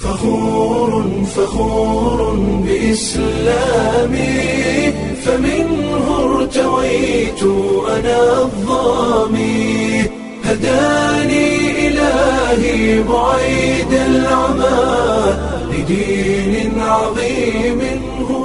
فخور فخور بإسلامي فمنه ارتويت أنا الظامي هداني إلهي بعيد العمى لدين عظيم هو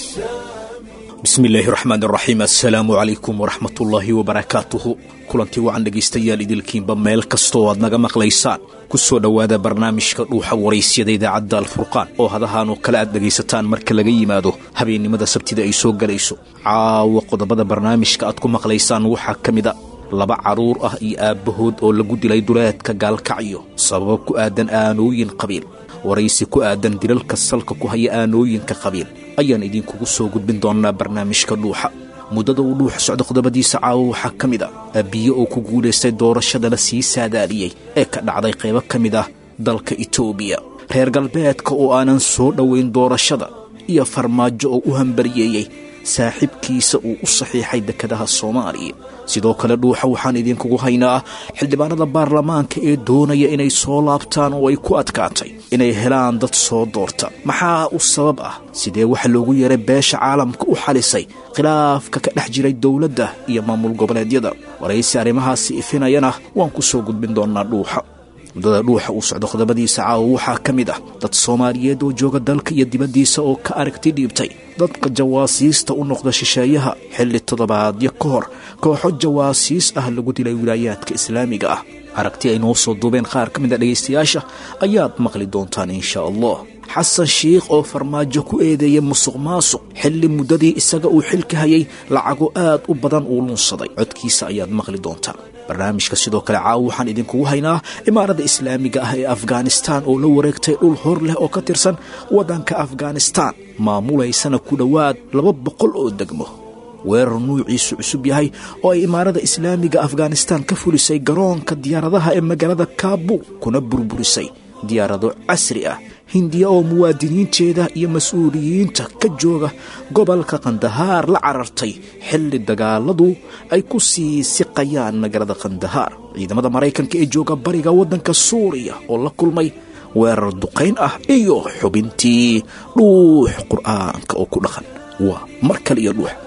السامي bismillaahi raxmaan raxiim assalaamu calaykum waraxmatullaahi wabarakaatuhu kulantii wacan dhegaystayaal idilkiinba meel kastoo aad naga maqlaysaan ku soo dhowaada barnaamijka dhuuxa waraysyada idaacadda alfurqaan oo hadahaan oo kale aad dhegaysataan marka laga yimaado habeennimada sabtida ay soo gelayso caawa qodobada barnaamijka aad ku maqlaysaan waxaa ka mid a laba carruur ah iyo aabbahood oo lagu dilay duleedka gaalkacyo sababo ku aadan aanooyin qabiil waraysi ku aadan dilalka salka ku haya aanooyinka qabiil ayaan idinkugu soo gudbin doonnaa barnaamijka dhuuxa muddada uu dhuuxa socdo qodobadiisa caawa waxaa ka mid ah abiye oo ku guulaystay doorashada la sii saadaaliyey ee ka dhacday qaybo ka mid ah dalka itoobiya reer galbeedka oo aanan soo dhowayn doorashada iyo farmaajo oo u hambariyeeyey saaxiibkiisa uu u saxiixay dekedaha soomaaliya sidoo kale dhuuxa waxaan idinkugu haynaa xildhibaanada baarlamaanka ee doonaya inay soo laabtaan oo ay ku adkaatay inay helaan dad soo doorta maxaa u sabab ah sidee waxa loogu yeeray beesha caalamka u xalisay khilaafka ka dhex jiray dowladda iyo maamul goboleedyada waraysi arrimahaasi ifinayana waan ku soo gudbin doonnaa dhuuxa muddada dhuuxa uu socdo qodobadiisa caawa waxaa ka mid ah dad soomaaliyeed oo jooga dalka iyo dibaddiisa oo ka aragti dhiibtay dadka jawaasiista u noqda shisheeyaha xilli toddobaadyo ka hor kooxo jawaasiis ah lagu dilay wilaayaadka islaamiga ah aragti ay noo soo duubeen qaar ka mid a dhegaystayaasha ayaad maqli doontaan insha allah xasan shiikh oo farmaajo ku eedeeyay musuq maasuq xilli muddadii isaga uu xilka hayay lacago aad u badan uu lunsaday codkiisa ayaad maqli doontaan barnaamijka sidoo kale caawa waxaan idinkugu haynaa imaaradda islaamiga ah ee afghanistaan oo la wareegtay dhul hor leh oo ka tirsan waddanka afghanistaan maamulaysana ku dhowaad laba boqol oo degmo weerar nuuciisu cusub yahay oo ay imaarada islaamiga afghanistaan ka fulisay garoonka diyaaradaha ee magaalada kaabuul kuna burburisay diyaarado casri ah hindiya oo muwaadiniinteeda iyo mas-uuliyiinta ka jooga gobolka kandahaar la carartay xilli dagaaladu ay ku sii siqayaan magaalada kandahaar ciidamada maraykanka ee jooga bariga waddanka suuriya oo la kulmay weerar duqayn ah iyo xubintii dhuux qur'aanka oo ku dhaqan waa mar kale iyo dhuux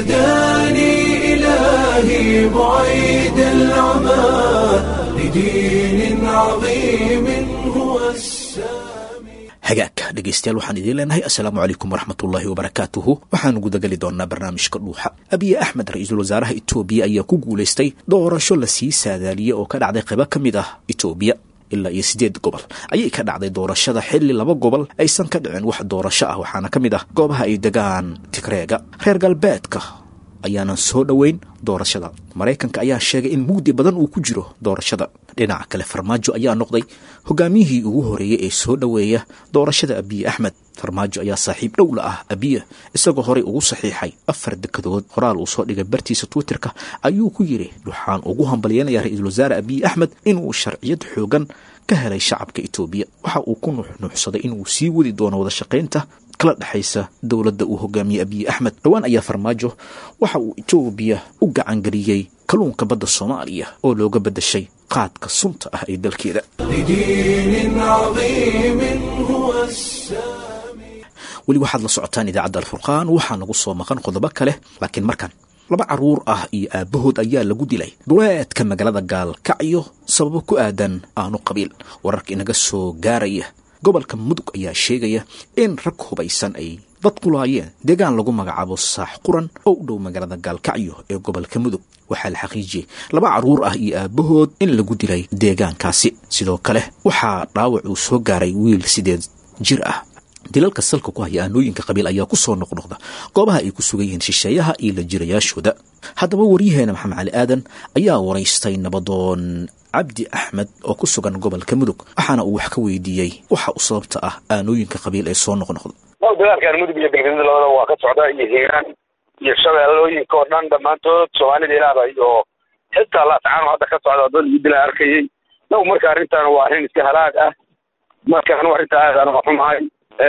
هداني إلهي بعيد العمى لدين عظيم هو السامي hagaagka dhegaystayaal waxaan idiin leenahay assalaamu calaykum waraxmatullaahi wabarakaatuhu waxaanu gudageli doonnaa barnaamijka dhuuxa abiye axmed ra-iisul wasaaraha itoobiya ayaa ku guulaystay doorasho la sii saadaaliyey oo ka dhacday qaybo ka mid ah itoobiya ilaa iyo siddeed gobol ayay ka dhacday doorashada xilli laba gobol aysan ka dhicin wax doorasho ah waxaana ka mid ah goobaha ay degaan tigreega reer galbeedka ayaanan soo dhoweyn doorashada maraykanka ayaa sheegay in mugdi badan uu ku jiro doorashada dhinaca kale farmaajo ayaa noqday hogaamiyihii ugu horeeyey ee soo dhoweeya doorashada abiye axmed farmaajo ayaa saaxiib dhow la ah abiye isagoo horey ugu saxiixay afar dekadood qoraal uu soo dhigay bartiisa twitterka ayuu ku yidhi waxaan ugu hambalyeynayaa ra-iisul wasaare abiye axmed inuu sharciyad xoogan ka helay shacabka itoobiya waxa uu ku nuuxnuuxsaday inuu sii wadi doono wada shaqaynta kala dhexaysa dowladda uu hogaamiyey abiye axmed dhowaan ayaa farmaajo waxa uu itoobiya u gacangeliyey kalluunka badda soomaaliya oo looga beddashay qaadka sunta ah ee dalkeeda لدين عظيم هو السامي weli waxaad la socotaan idaacadda alfurqaan waxaa nagu soo maqan qodobo kale laakiin markan laba carruur ah iyo aabbahood ayaa lagu dilay duleedka magaalada gaalkacyo sababo ku aadan aanu qabiil wararka inaga soo gaaraya gobolka mudug ayaa sheegaya in rag hubaysan ay dad qulaayeen deegaan lagu magacaabo saax quran oo u dhow magaalada gaalkacyo ee gobolka mudug waxaa la xaqiijiyey laba carruur ah iyo aabbahood in lagu dilay deegaankaasi sidoo kale waxaa dhaawac uu soo gaaray wiil sideed jir ah dilalka salka ku haya aanooyinka qabiil ayaa ku soo noqnoqda goobaha ay ku sugan yihiin shisheeyaha iyo la jirayaashooda haddaba waryaheena maxamed cali aadan ayaa waraystay nabadoon cabdi axmed oo ku sugan gobolka mudug waxaana uu wax ka weydiiyey waxa u sababta ah aanooyinka qabiil ee soo noqnoqda dagaalkan mudug iyo galgaduud labada waa ka socda iyo hiiraan iyo shabeellooyinka oo dhan dhammaantood soomaalida ilaaba iyo xitaa laascaano hadda ka socda dad lagu dila arkayey naw marka arrintan waa arrin iska halaag ah marka anu arrinta aad anuga xumahay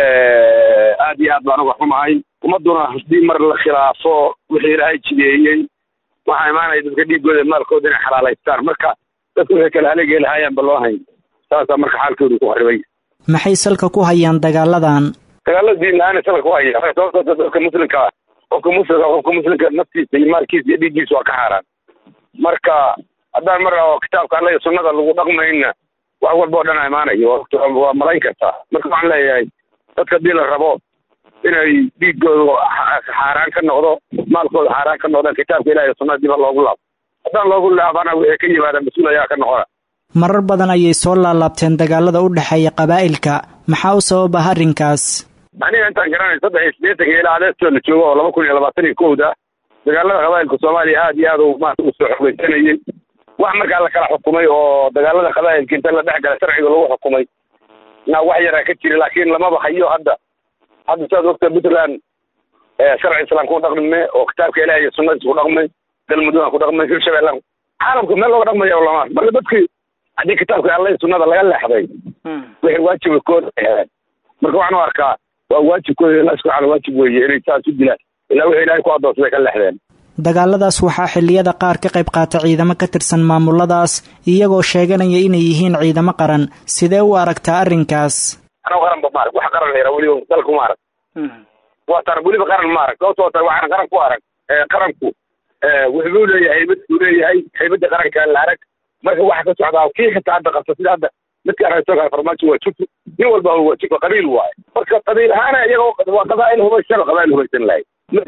aad iyo aad baan uga xumahay ummaduna haddii mar la khilaafo wixii ilaahay jideeyey waxaa imaanaya dadka dhiigooda maalkooda inay xalaalaystaan marka dadku waxay kala haleegi lahaayaan ba loo hayn saasaa marka xaalkoodu ku haribay maxay salka ku hayaan dagaaladan dagaalada diin la-aan salka ku haya sababtoo dadka muslimka ah qofka muslimka qofka muslimka naftiisa iyo maalkiisa iyo dhiiggiisa waa ka xaaraan marka haddaan mar oo kitaabka alla iyo sunnada lagu dhaqmayna wax walba oo dhan a imaanayo waa malayn kartaa marka waxaan leeyahay dadka haddii la rabo inay dhiigooda xaaraan ka noqdo maalkooda xaaraan ka noqdaan kitaabka ilahi iyo sunnada diba loogu laabo haddaan loogu laabana wixii ka yimaada mas-uul ayaa ka noqona marar badan ayay soo laalaabteen dagaalada u dhexeeya qabaa'ilka maxaa u sababa arrinkaas aniga intaan garanay saddex iyo siddeetanka ilaa adeestoo la joogo oo laba kun iyo labaatan iyo kowda dagaalada qabaa'ilka soomaaliya aad iyo aad u maarata u soo xogeysanayey wax markaa la kala xukumay oo dagaalada qabaa'ilka inta la dhex gala sharciga lagu xukumay na wax yaraa ka jira laakiin lamaba hayo hadda hadda saad ogta puntland sharci islaamka ku dhaqme oo kitaabka ilahi iyo sunnadiisa ku dhaqmay galmudug ku dhaqmay hirshabeellan caalamka meel looga dhaqmaya lama marka dadkii haddii kitaabka alla iyo sunnada laga leexday wixii waajibkooda aheen marka waxaan u arkaa waa waajibkooda ilahi subxaana waajib weeye inay saas u dilaan ilaa wixii ilahay ku adoonsaday ka leexdeen dagaaladaas waxaa xilliyada qaar ka qayb qaata ciidamo ka tirsan maamuladaas iyagoo sheeganaya inay yihiin ciidamo qaran sidee u aragtaa arrinkaas anoo qaranba maarag wax qaran la yara weliba dalku ma arag waa tar weliba qaran ma arag sababtoo tar waxaan qaran ku arag qaranku wuxuu leeyahay haybad buu leeyahay haybadda qaranka la arag marka waxa ka socdaa kii xitaa hadda qabta sida hadda midka aragtoga farmaajo waa jufu nin walba waa jufa qabiil waaye marka qabiil ahaana iyagoo waa qabaa'il hubaysan oo qabaa'il hubaysan lahay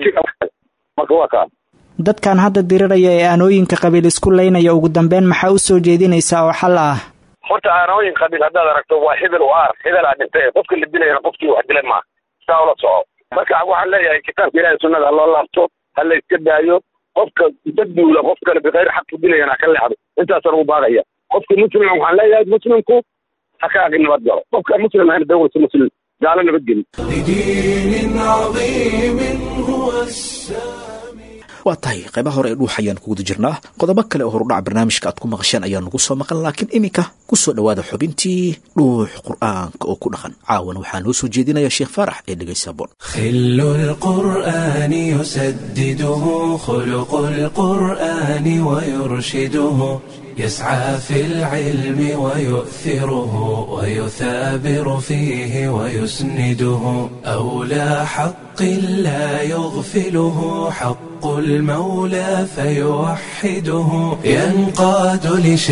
marka waa kaa dadkan hadda diriraya ee aanooyinka qabiil isku laynaya ugu dambeyn maxaa u soo jeedinaysaa oo xal ah horta aanooyin qabiil haddaad aragto waa hebel u aar hebelaa dhintay qofka la dilayana qofkii wax dilay maaha saa ula soco marka waxaan leeyahay kitaabka ilahi sunnada ha loo laabto ha la iska daayo qofka daduula qof kale bikayr xaq ku dilayana ha ka leexdo intaasaan ugu baaqaya qofka muslim waxaan leeyahay muslimku ha ka agi nabad galo qofka muslim ahayna dawlasa muslim gaalo nabadgeli لدين عظيم هو السامي waa tahay qaybaha hore ee dhuux ayaan kuguda jirnaa qodobo kale oo horudhac barnaamijka aad ku maqasheen ayaa nagu soo maqan laakiin iminka ku soo dhowaada xubintii dhuux qur'aanka oo ku dhaqan caawana waxaa noo soo jeedinaya sheekh faarax ee dhegaysa boon خل القرآن يسدده خلق القرآن ويرشده يسعى في العلم ويؤثره ويثابر فيه ويسنده أولى حق لا يغفله حق المولى فيوحده ينقاد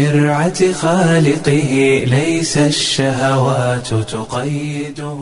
لشرعة خالقه ليس الشهوات تقيده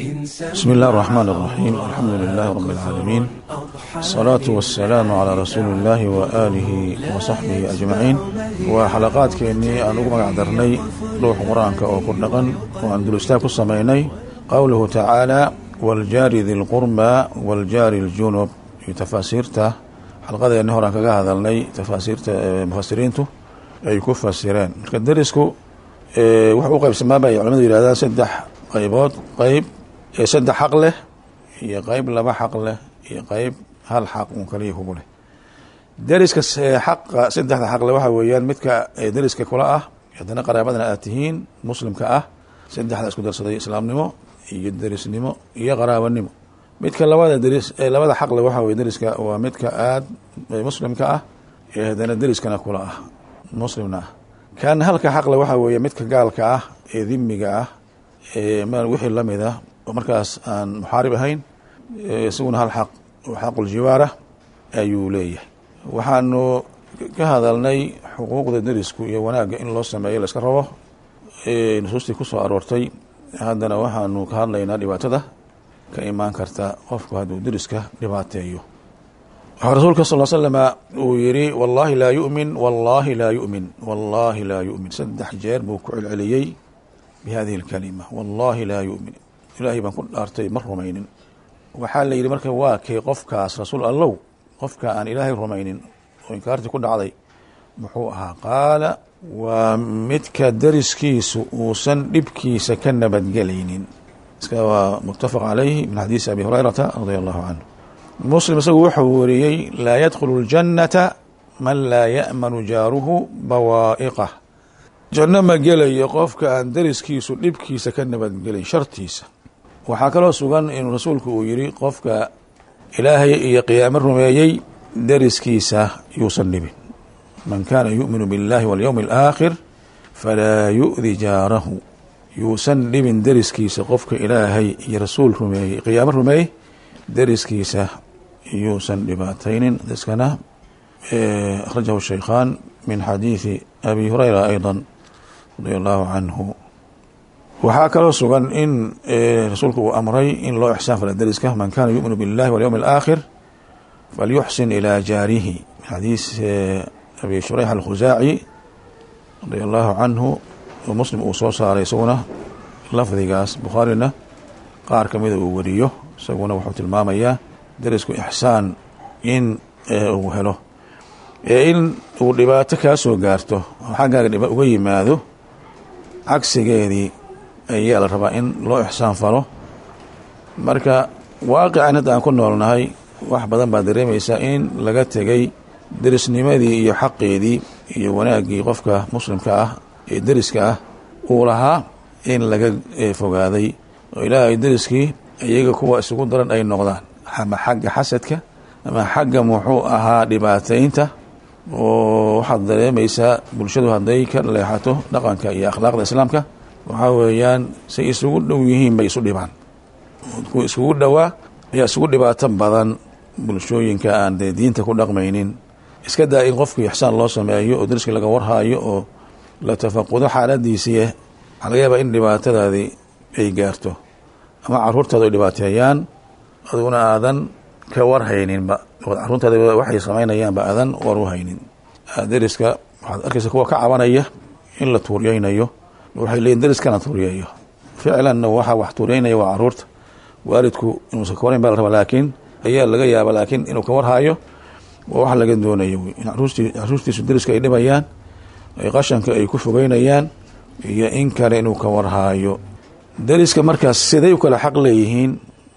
بسم الله الرحمن الرحيم الحمد لله رب العالمين الصلاة والسلام على رسول الله وآله وصحبه أجمعين وحلقات كأني أن أقمع درني روح قرآنك أو كردقا وأن دلستاك السميني قوله تعالى والجار ذي القربى والجار الجنوب في تفاسيرته حلقة أن هوران كغا هذلني تفاسيرته مفسرينته أي كفسرين كدرسكو wuxuu u qaybsamaa bay culamadu yidhahdaa saddex qaybood qayb saddex xaq leh iyo qayb laba xaq leh iyo qayb hal xaq un kaliya kugu leh deriska xaqa saddexda xaq leh waxaa weeyaan midka deriska kula ah haddana qaraabadana aad tihiin muslimka ah saddexda isku darsaday islaamnimo iyo derisnimo iyo qaraabanimo midka labada deris labada xaq leh waxaa weye deriska waa midka aad muslimka ah ee haddana deriskana kula ah muslimna ah kan halka xaqle waxaa weeye midka gaalka ah ee dimiga ah ee wixii lamid ah oo markaas aan muxaarib ahayn isaguna hal xaq oo xaquljiwaara ayuu leeyahay waxaanu ka hadalnay xuquuqda derisku iyo wanaagga in loo sameeyo la iska rabo nusuustii kusoo aroortay haddana waxaanu ka hadlaynaa dhibaatada ka imaan karta qofku hadduu deriska dhibaateeyo waxaa rasuulka sal slama uu yidhi wallaahi laa yumin wallaahi laa yumin wallaahi laa yumin saddex jeer buu ku celceliyey bi hadihi اlkalima wallaahi laa yumin ilaahay baan ku dhaartay ma rumaynin waxaa la yidhi marka waa kee qofkaas rasuul allow qofka aan ilaahay rumaynin oo inkaartii ku dhacday muxuu ahaa qaala waa midka deriskiisu uusan dhibkiisa ka nabadgelaynin iska waa muttafaq calayhi min xadiisi abi hurayrata radia allahu canhu muslim isagu wuxuu wariyey laa yadkhulu اljannata man laa ya'manu jaaruhu bawaa'iqah janno ma gelayo qofka aan deriskiisu dhibkiisa ka nabadgelin shartiisa waxaa kaloo sugan inuu rasuulku uu yidhi qofka ilaahay iyo qiyaamo rumeeyey deriskiisa yuusan dhibin man kaana yu'minu biاllahi waاlyowmi اlآakhir falaa yu'di jaarahu yuusan dhibin deriskiisa qofka ilaahay iyo rasuul rumeeyey qiyaamo rumeeyey deriskiisa yuusan dhibaataynin deriskana akhrajahu shaykhaan min xadiidi abi hurayra ayضa radia allahu canhu waxaa kaloo sugan in rasuulku uu amray in loo ixsaan fala deriska man kana yu'minu biاllahi walyowm اlآakhir falyuxsin ilaa jaarihi min xadiis abi shurayx alkhusaaci radia allahu canhu oo muslim uu soo saaray isaguna lafdigaas bukhaarina qaar ka mida uu wariyo isaguna wuxuu tilmaamayaa derisku ixsaan in uu helo ee in uu dhibaato kaa soo gaarto oo xaggaaga dhiba uga yimaado cagsigeedii ayaa la rabaa in loo ixsaan falo marka waaqican hadda aan ku noolnahay wax badan baad dareemaysaa in laga tegay derisnimadii iyo xaqeedii iyo wanaaggii qofka muslimka ah ee deriska ah uu lahaa in laga fogaaday oo ilaahay deriskii iyaga kuwa isugu daran ay noqdaan ama xagga xasadka ama xagga muxuu ahaa dhibaataynta oo waxaad dareemaysaa bulshadu hadday ka leexato dhaqanka iyo akhlaaqda islaamka waxaa weeyaan say isugu dhow yihiin bay isu dhibaan kuwa isugu dhowaa ayaa isugu dhibaato badan bulshooyinka aan dee diinta ku dhaqmaynin iska daa in qofkii ixsaan loo sameeyo oo deriskii laga warhaayo oo la tafaqudo xaaladiisii waxaa laga yaabaa in dhibaatadaadii ay gaarto ama caruurtaada ay dhibaateeyaan aduguna aadan ka warhayninba caruurtaada waxay samaynayaanba aadan war u haynin deriska waxaad arkaysa kuwa ka cabanaya in la tuuryaynayo waxay leeyiin deriskana tuuryeeyo ficlanna waxaa wax tuuryeynaya waa caruurta waalidku inuusan ka warhayn ba la rabaa laakiin ayaa laga yaaba laakiin inuu ka warhaayo waa wax laga doonayo in caruurtiisu deriska ay dhibayaan ay qashanka ay ku fogeynayaan iyo in kale inuu ka warhaayo deriska markaas siday u kala xaq leeyihiin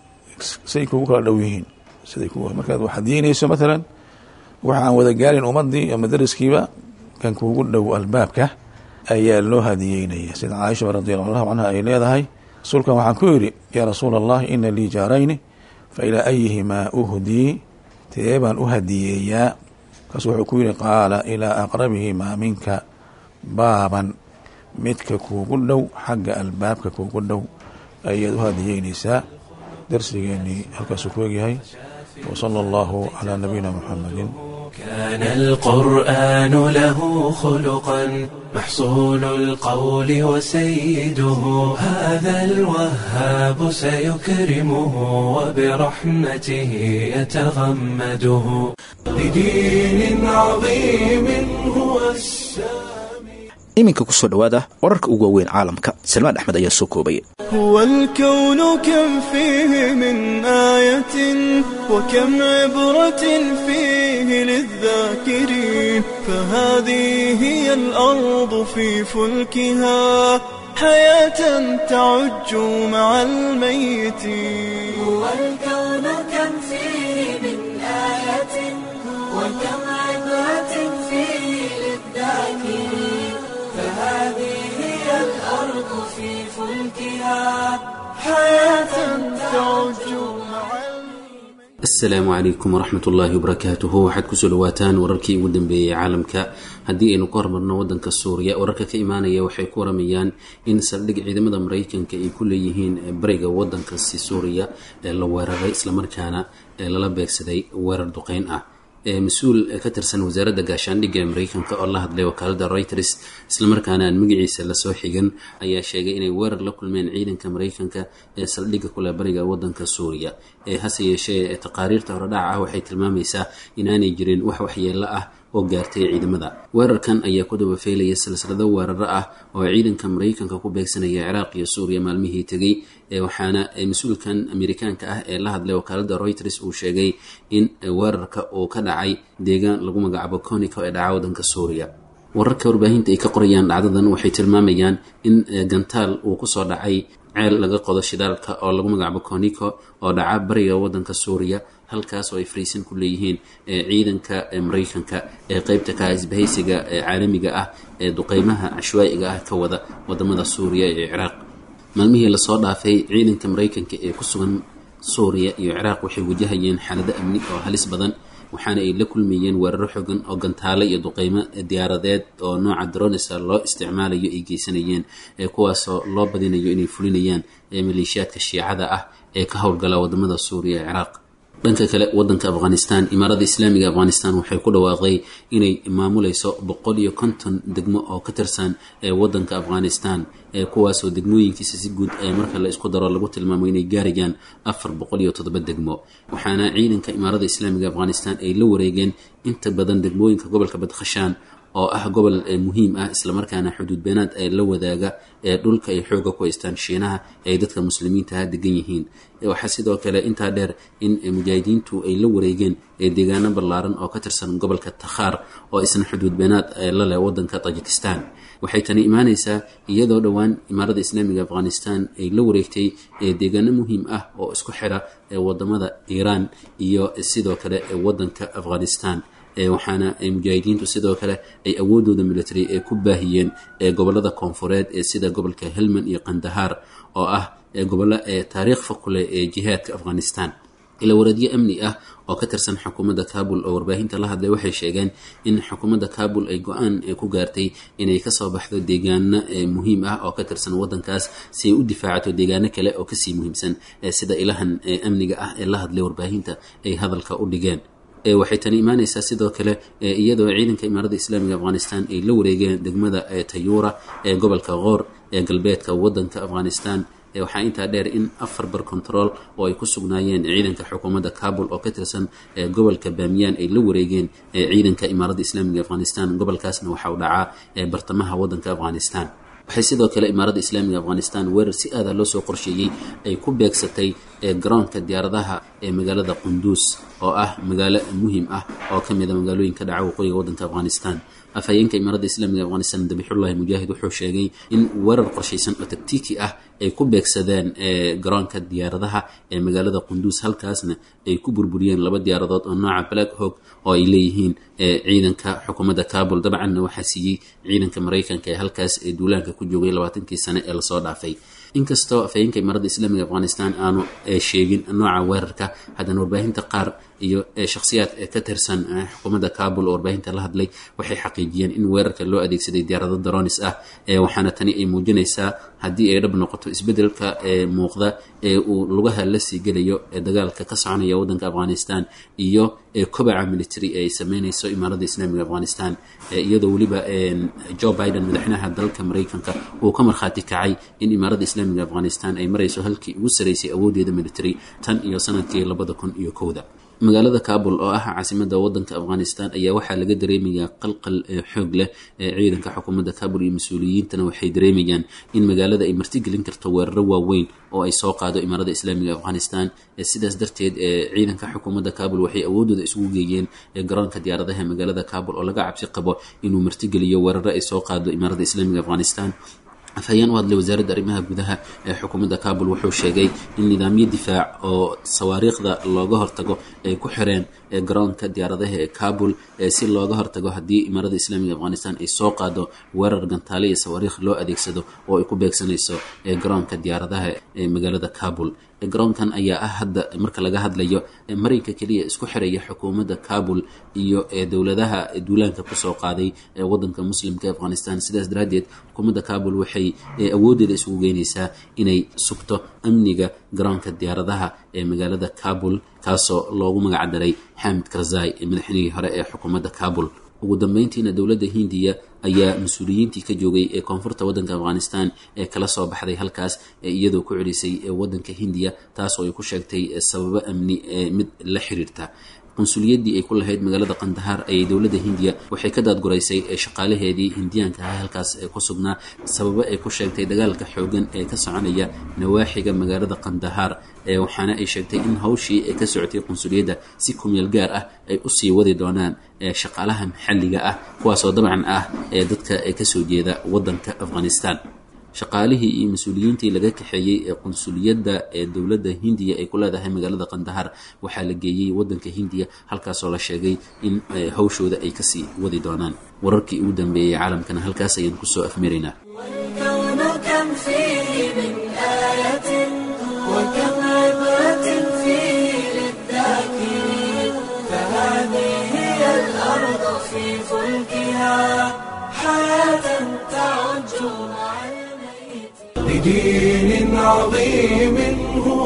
say kugu kala dhow yihiin siday ku markaad wax hadiinayso maalan waxa aan wada gaarin ummadii ama deriskiiba kan kuugu dhow albaabka ayaa loo hadiyeynaya sida caaisha radi allahu canha ay leedahay rasuulkan waxaan ku yidhi yaa rasuula allah ina lii jaarayni fa ilaa ayihimaa uhdii tee baan u hadiyeeyaa kaas wuxuu ku yidhi qaala ilaa aqrabihimaa minka baaban midka kuugu dhow xagga albaabka kuugu dhow ayaad u hadiyeynaysaa darsigeenii halkaasuu ku egyahay وصلى الله على نبينا محمد كان القرآن له خلقا محصول القول وسيده هذا الوهاب سيكرمه وبرحمته يتغمده لدين عظيم هو السامي iminka kusoo dhowaada wararka ugu waaweyn caalamka salmaan axmed ayaa soo koobaya هو الكون كم فيه من آية وكم عبرة فيه للذاكرين فهذه هي الأرض في فلكها حياة تعج مع الميتين هو الكون كم فيه من آية وكم عبرة فيه للذاكرين فهذه هي الأرض في فلكها حياة تعج مع asalaamu calaykum waraxmat ullaahi wabarakaatuhu waxaad kusoo dhawaataan wararkii ugu dambeeyey caalamka haddii aynu ka hormarno wadanka suuriya wararka ka imaanaya waxay ku waramayaan in saldhig ciidamada maraykanka ay ku leeyihiin bariga wadankaasi suuriya ee la weeraray islamarkaana ee lala beegsaday weerar duqeyn ah mas-uul ka tirsan wasaaradda gaashaandhigga ee mareykanka oo la hadlay wakaalada reuters islamarkaana aan magaciisa lasoo xigan ayaa sheegay inay weerar la kulmeen ciidanka mareykanka ee saldhigga kule bariga wadanka suuriya ee hase yeeshee taqaariirta horedhaca ah waxay tilmaamaysaa inaanay jirin wax waxyeelo ah oo gaartay ciidamada weerarkan ayaa ku dabafeylaya silsilado weeraro ah oo ciidanka mareykanka ku beegsanaya ciraaq iyo suuriya maalmihii tegey waxaana mas-uulkan amerikaanka ah ee la hadlay wakaalada reuters uu sheegay in weerarka uu ka dhacay deegaan lagu magacaabo conico ee dhaca wadanka suuriya wararka warbaahinta ay ka qorayaan dhacdadan waxay tilmaamayaan in gantaal uu kusoo dhacay ceel laga qodo shidaalka oo lagu magacaabo conico oo dhaca bariga wadanka suuriya halkaas oo ay fariisan ku leeyihiin ciidanka mareykanka ee qeybta ka isbahaysiga caalamiga ah ee duqeymaha cashwaa'iga ah ka wada wadamada suuriya iyo ciraaq maalmihii lasoo dhaafay ciidanka mareykanka ee ku sugan suuriya iyo ciraaq waxay wajahayeen xaalado amni oo halis badan waxaana ay la kulmayeen weeraro xogan oo gantaale iyo duqeymo diyaaradeed oo nooca dronisa loo isticmaalayo ay geysanayeen kuwaasoo loo badinayo inay fulinayaan maleeshiyaadka shiicada ah ee ka howlgala wadamada suuriya ee ciraaq dhanka kale wadanka afghanistan imaarada islaamiga afghanistan waxay ku dhawaaqday inay maamuleyso boqol iyo konton degmo oo ka tirsan ee wadanka afghanistan kuwaasoo degmooyinkiisa si guud ee marka la isku daro lagu tilmaamo inay gaarayaan afar boqol iyo toddoba degmo waxaana ciidanka imaarada islaamiga afghanistan ay la wareegeen inta badan degmooyinka gobolka badkhashaan oo ah gobol muhiim ah islamarkaana xuduud beenaad ee la wadaaga ee dhulka ay xooga ku haystaan shiinaha ay dadka muslimiintaha degan yihiin waxaa sidoo kale intaa dheer in mujaahidiintu ay la wareegeen deegaano ballaaran oo ka tirsan gobolka takhaar oo isna xuduud beenaad la leh wadanka tajikistan waxay tani imaaneysaa iyadoo dhowaan imaarada islaamiga afghanistan ay la wareegtay deegaano muhiim ah oo isku xira wadamada iiraan iyo sidoo kale wadanka afghanistan waxaana mujaahidiintu sidoo kale ay awoodooda military ee ku baahiyeen gobolada koonfureed ee sida gobolka helmand iyo kandahaar oo ah gobollo taariikh fakuleh ee jihaadka afghanistan ila wareedyo amni ah oo ka tirsan xukuumadda kabul oo warbaahinta la hadlay waxay sheegeen in xukuumadda kabul ay go-aan ku gaartay inay kasoo baxdo deegaano muhiim ah oo ka tirsan wadankaas si ay u difaacato deegaano kale oo kasii muhiimsan sida ilahan amniga ah ee la hadlay warbaahinta ay hadalka u dhigeen waxay tani imaaneysaa sidoo kale iyadoo ciidanka imaarada islaamiga afghanistan ay la wareegeen degmada tayuura ee gobolka qoor ee galbeedka wadanka afghanistan waxaa intaa dheer in afar bar control oo ay ku sugnaayeen ciidanka xukuumadda kabul oo ka tirsan gobolka bamiyaan ay la wareegeen ciidanka imaarada islaamiga afghanistan gobolkaasna waxa uu dhacaa bartamaha wadanka afghanistan waxay sidoo kale imaarada islaamiga afghanistan weerar si aada loo soo qorsheeyey ay ku beegsatay garoonka diyaaradaha ee magaalada qunduus oo ah magaalo muhiim ah oo ka mida magaalooyinka dhaca waqooyiga wadanka afghanistan afhayeenka imaarada islaamiga afghanistan dabixullahi mujaahid wuxuu sheegay in weerar qorshaysan oo taktiiki ah ay ku beegsadeen garoonka diyaaradaha ee magaalada qunduus halkaasna ay ku burburiyeen laba diyaaradood oo nooca black hog oo ay leeyihiin ciidanka xukuumadda kabul dabcanna waxaa siiyey ciidanka maraykanka ee halkaas ee duulaanka ku joogay labaatankii sane ee lasoo dhaafay inkastoo afhayeenka imaarada islaamiga afghanistan aanu sheegin nooca weerarka haddana warbaahinta qaar iyo shakhsiyaad ka tirsan xukuumadda kabul oo warbaahinta la hadlay waxay xaqiijiyeen in weerarka loo adeegsaday diyaarado daronis ah waxaana tani ay muujinaysaa haddii ay dhab noqoto isbedelka muuqda ee uu lugaha la sii gelayo dagaalka ka soconaya wadanka afghanistan iyo kobaca military ee ay sameyneyso imaarada islaamiga afghanistan iyadoo weliba joe biden madaxweynaha dalka maraykanka uu ka markhaati kacay in imaarada islaamiga afghanistan ay marayso halkii ugu saraysay awoodeeda military tan iyo sanadkii labada kun iyo kowda magaalada kabul oo ah caasimada wadanka afghanistan ayaa waxaa laga dareemayaa qalqal xoog leh ee ciidanka xukuumadda kabul iyo mas-uuliyiintana waxay dareemayaan in magaalada ay martigelin karto weeraro waaweyn oo ay soo qaado imaarada islaamiga afghanistan sidaas darteed ciidanka xukuumadda kabul waxay awoodooda isugu geeyeen garoonka diyaaradaha magaalada kabul oo laga cabsi qabo inuu martigeliyo weeraro ay soo qaado imaarada islaamiga afghanistan afhayeen u hadlay wasaaradda arrimaha gudaha ee xukuumadda kabul wuxuu sheegay in nidaamyo difaac oo sawaariikhda looga hortago ay ku xireen garoonka diyaaradaha ee kabul si looga hortago haddii imaarada islaamiga afghanistan ay soo qaado weerar gantaale iyo sawaariikh loo adeegsado oo ay ku beegsanayso garoonka diyaaradaha ee magaalada kabul garoonkan ayaa ah hadda marka laga hadlayo marinka keliya isku xiraya xukuumadda kabul iyo dowladaha duulaanka kusoo qaaday ee wadanka muslimka ee afghanistan sidaas daraaddeed xukuumadda kabul waxay awoodeeda isugu geynaysaa inay sugto amniga garoonka diyaaradaha ee magaalada kabul kaasoo loogu magacdaray xamid karzai madaxweynihii hore ee xukuumadda kabul ugu dambeyntiina dowladda hindiya ayaa mas-uuliyiintii ka joogay ee koonfurta wadanka afghanistan ee kala soo baxday halkaas iyadoo ku celisay wadanka hindiya taasoo ay ku sheegtay sababo amni mid la xiriirta qunsuliyadii ay ku lahayd magaalada kandahaar ayay dowladda hindiya waxay ka daadguraysay shaqaalaheedii hindiyaanka ah halkaas ku sugnaa sababo ay ku sheegtay dagaalka xoogan ee ka soconaya nawaaxiga magaalada kandahaar waxaana ay sheegtay in hawshii ka socotay qunsuliyadda si kumeel gaar ah ay usii wadi doonaan shaqaalaha maxalliga ah kuwaasoo dabcan ah ee dadka kasoo jeeda wadanka afghanistan shaqaalihii iyo mas-uuliyiintii laga kaxeeyey ee qunsuliyadda ee dowladda hindiya ay ku leedahay magaalada kandahar waxaa la geeyey wadanka hindiya halkaasoo la sheegay in hawshooda ay kasii wadi doonaan wararkii ugu dambeeyey caalamkana halkaas ayaan kusoo afmiraynaa والكون كم فيه من آية وكم عبرة فيه للذاكرين فهذه في فلكها حياة تعج مع الميت لدين عظيم هو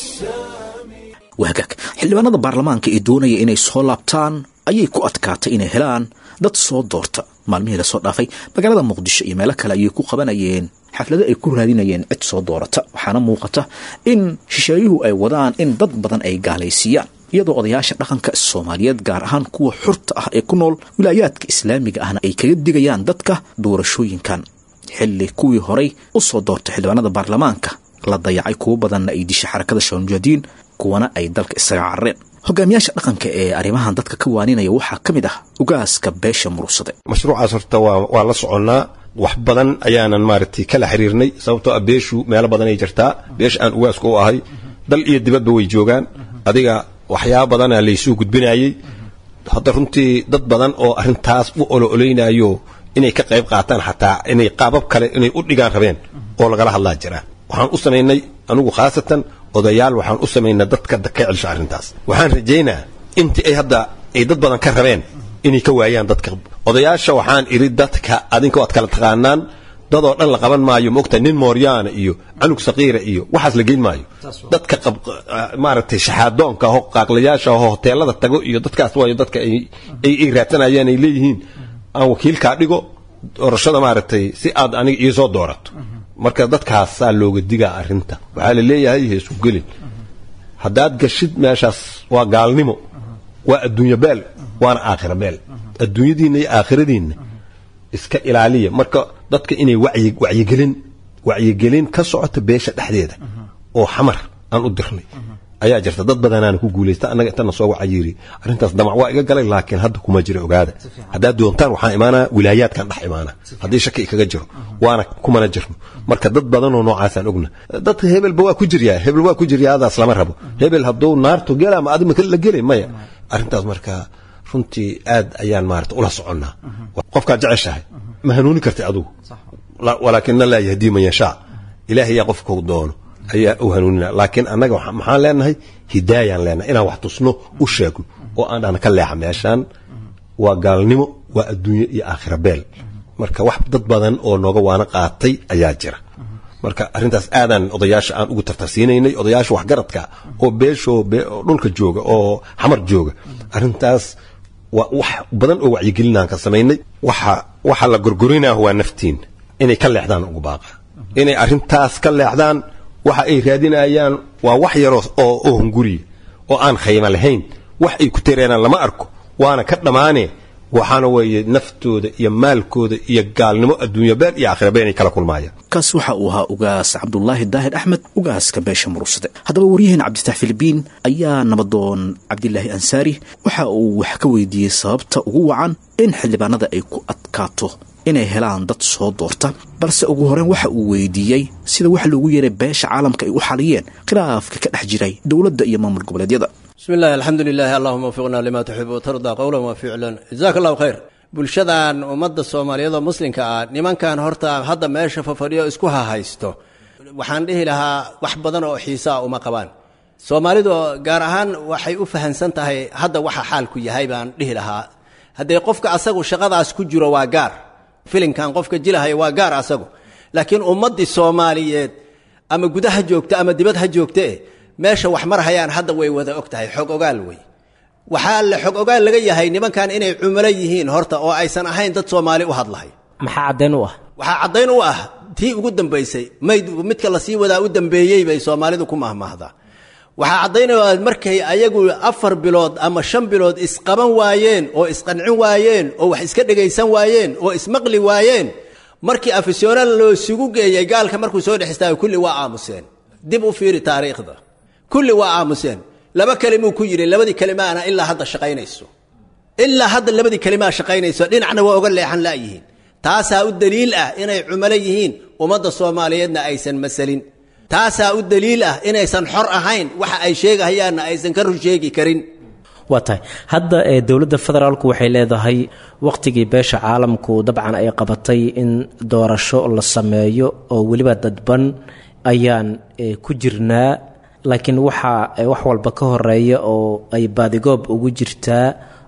السامي wahagaag xildhibaanada baarlamaanka ee doonaya inay soo laabtaan ayay ku adkaatay inay helaan dad soo doorta maalmihii lasoo dhaafay magaalada muqdisho iyo meelo kale ayay ku qabanayeen xaflado ay ku raadinayeen cid soo doorata waxaana muuqata in shisheeyuhu ay wadaan in dad badan ay gaalaysiiyaan iyadoo odayaasha dhaqanka soomaaliyeed gaar ahaan kuwa xurta ah ee ku nool wilaayaadka islaamiga ahna ay kaga digayaan dadka doorashooyinkan xilli kuwii horay u soo doortay xildhibaanada baarlamaanka la dayacay kuwo badanna ay dishay xarakada shabamujaadiin kuwana ay dalka isaga carareen hogaamiyaasha dhaqanka ee arrimahan dadka ka waaninaya waxaa ka mid ah ugaaska beesha murugsade mashruucaas horta waa waa la soconnaa wax badan ayaanan maaragtay kala xiriirnay sababtoo ah beeshu meelo badan ay jirtaa beesha aan ugaaska u ahay dal iyo dibadba way joogaan adiga waxyaaba badana laysuu gudbinayey hadda runtii dad badan oo arrintaas u olo-oleynayo inay ka qayb qaataan xataa inay qaabab kale inay u dhigaan rabeen oo lagala hadlaa jira waxaan u samaynay anigu khaasatan odayaal waxaan u samaynaa dadka ka celsha arrintaas waxaan rajaynaa intii ay hadda ay dad badan ka rabeen inay ka waayaan dadka odayaasha waxaan idhi dadka adinka waad kala taqaanaan dadoo dhan la qaban maayo moogta nin mooryaana iyo canug saqiira iyo waxaas la geyn maayo dadka maaragtay shaxaadoonka aho qaaqlayaasha aho hoteelada tago iyo dadkaas waayo dadka ay ay raadsanayaan ay leeyihiin aan wakiilkaa dhigo doorashada maaragtay si aad aniga iisoo doorato marka dadkaasaa looga digaa arrinta waxaa la leeyahay heesu gelin haddaad gashid meeshaas waa gaalnimo waa adduunyo beel waana aakhira beel adduunyadiinna iyo aakhiradiinna iska ilaaliya marka dadka inay wacyi wacyigelin wacyigelin ka socota beesha dhexdeeda oo xamar aan u dirnay ayaa jirta dad badanaana ku guulaysta annaga intana soo wacayiri arrintaas damac waa iga galay laakiin hadda kuma jira ogaada haddaad doontaan waxaan imaanaa wilaayaadkan dhex imaana haddii shaki kaga jiro waana kumana jirno marka dad badanoo noocaasaan ogna dadka hebelba waa ku jiryaa hebel waa ku jiryaa adaas lama rabo hebel hadduu naartu gela ma adi la gelay maya arrintaas marka runtii aad ayaan maarata ula soconnaa qofkaad jeceshahay ma hanuuni kartay adugu walaakina laa yahdii man yashaa ilaahay yaa qofkau doono ayaa u hanuunina laakiin annaga maxaan leenahay hidaayaan leenahay inaan wax tusno u sheegno oo aan dhahna ka leexa meeshaan waa gaalnimo waa adduunyo iyo aakhira beel marka wax dad badan oo nooga waana qaatay ayaa jira marka arrintaas aadaan odayaasha aan ugu tartarsiinaynay odayaasha waxgaradka oo beeshoo dhulka jooga oo xamar jooga arrintaas waa wax badan oo wacyigelinaan ka samaynay waxa waxa la gorgorinaa waa naftiin inay ka leexdaan ugu baaqa inay arrintaas ka leexdaan waxa ay raadinayaan waa wax yaroo oo oo hunguriya oo aan khayma lahayn wax ay ku tereenaan lama arko waana ka dhammaane waxaana weeye naftooda iyo maalkooda iyo gaalnimo adduunya beel iyo aakhira beel inay kala kulmaayaan kaas waxa uu ahaa ugaas cabdulaahi daahir axmed ugaaska beesha murugsade haddaba waryaheena cabditax filibiin ayaa nabadoon cabdilaahi ansaari waxa uu wax ka weydiiyey sababta ugu wacan in xildhibaanada ay ku adkaato inay helaan dad soo doorta balse ugu horreyn waxa uu weydiiyey sida wax loogu yeeray beesha caalamka ay u xaliyeen khilaafka ka dhex jiray dowladda iyo maamul goboleedyada bismi illahi alxamdu lilahi allahuma wafiqna lima tuxib watardaa qowlan wa ficlan jazaak allahu khayr bulshadan ummadda soomaaliyeed oo muslimka ah nimankan horta hadda meesha fafadhiyo isku hahaysto waxaan dhihi lahaa wax badan oo xiisaa uma qabaan soomaalidu gaar ahaan waxay u fahansan tahay hadda waxa xaalku yahay baan dhihi lahaa haddee qofka asagu shaqadaas ku jiro waa gaar filinkan qofka jilahaya waa gaar asagu laakiin ummaddii soomaaliyeed ama gudaha joogta ama dibad ha joogtee meesha wax marhayaan hadda way wada og tahay xog ogaal wey waxaa le xog ogaal laga yahay nimankan inay cumulo yihiin horta oo aysan ahayn dad soomaali u hadlahay maxaa caddayn u ah waxaa caddayn u ah tii ugu dambaysay mayd midka lasii wadaa u dambeeyey bay soomaalidu ku mahmaahdaa waxaa caddaynaya markay ayagu afar bilood ama shan bilood isqaban waayeen oo isqancin waayeen oo wax iska dhegaysan waayeen oo ismaqli waayeen markii afisyoonal loo isugu geeyey gaalka markuu soo dhex istaago kulli waa aamuseen dib u fiiri taariikhda kulli waa aamuseen laba kelimuu ku yidhi labadii kelimaana ilaa hadda shaqaynayso ilaa hadda labadii kelimaa shaqaynayso dhinacna waa oga leexan la'yihiin taasaa u daliil ah inay cumalo yihiin ummadda soomaaliyeedna aysan masalin taasaa u daliil ah inaysan xor ahayn waxa ay sheegahayaanna aysan ka run sheegi karin waa tahay hadda ee dowladda federaalku waxay leedahay wakhtigii beesha caalamku dabcan ay qabatay in doorasho la sameeyo oo weliba dadban ayaan ku jirnaa laakiin waxaa wax walba ka horeeya oo ay baadigoob ugu jirtaa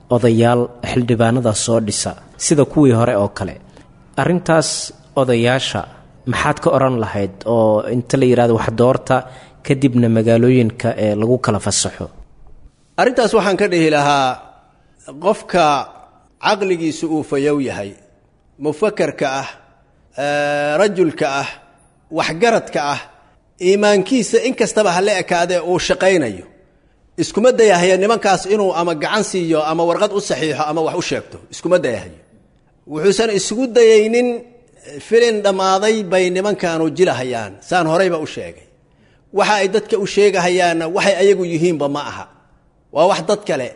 odayaal xildhibaanada soo dhisa sida kuwii hore oo kale arrintaas odayaasha maxaad ka odhan lahayd oo inta la yidhahdo wax doorta kadibna magaalooyinka ee lagu kala fasaxo arrintaas waxaan ka dhihi lahaa qofka caqligiisu uu fayow yahay mufakarka ah rajulka ah waxgaradka ah iimaankiisa in kastaba ha la ekaadee uu shaqaynayo iskuma dayahaya nimankaas inuu ama gacan siiyo ama warqad u saxiixo ama wax u sheegto iskuma dayahayo wuxuusan isugu dayaynin filin dhammaaday bay nimankaanu jilahayaan saan horeyba u sheegay waxa ay dadka u sheegahayaanna waxay ayagu yihiinba ma aha waa wax dad kale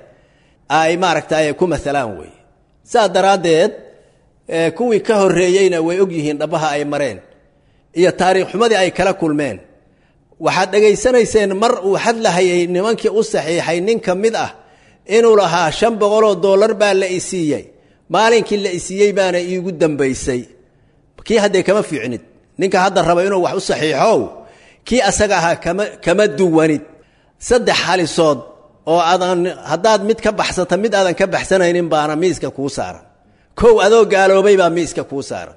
ay maaragtay ku maalaan wey saas daraaddeed kuwii ka horreeyeyna way og yihiin dhabbaha ay mareen iyo taariikh xumadii ay kala kulmeen waxaad dhegaysanayseen mar uu hadlahayay nimankii u saxiixay nin ka mid ah inuu lahaa shan boqoloo dollar baa la isiiyey maalinkii la isiiyey baana iigu dambaysay kii haddee kama fiicnid ninka hadda raba inuu wax u saxiixow kii asaga ahaa kama kama duwanid saddex halisood oo aadan haddaad mid ka baxsata mid aadan ka baxsanaynin baana miiska kuu saaran kow adoo gaaloobay baa miiska kuu saaran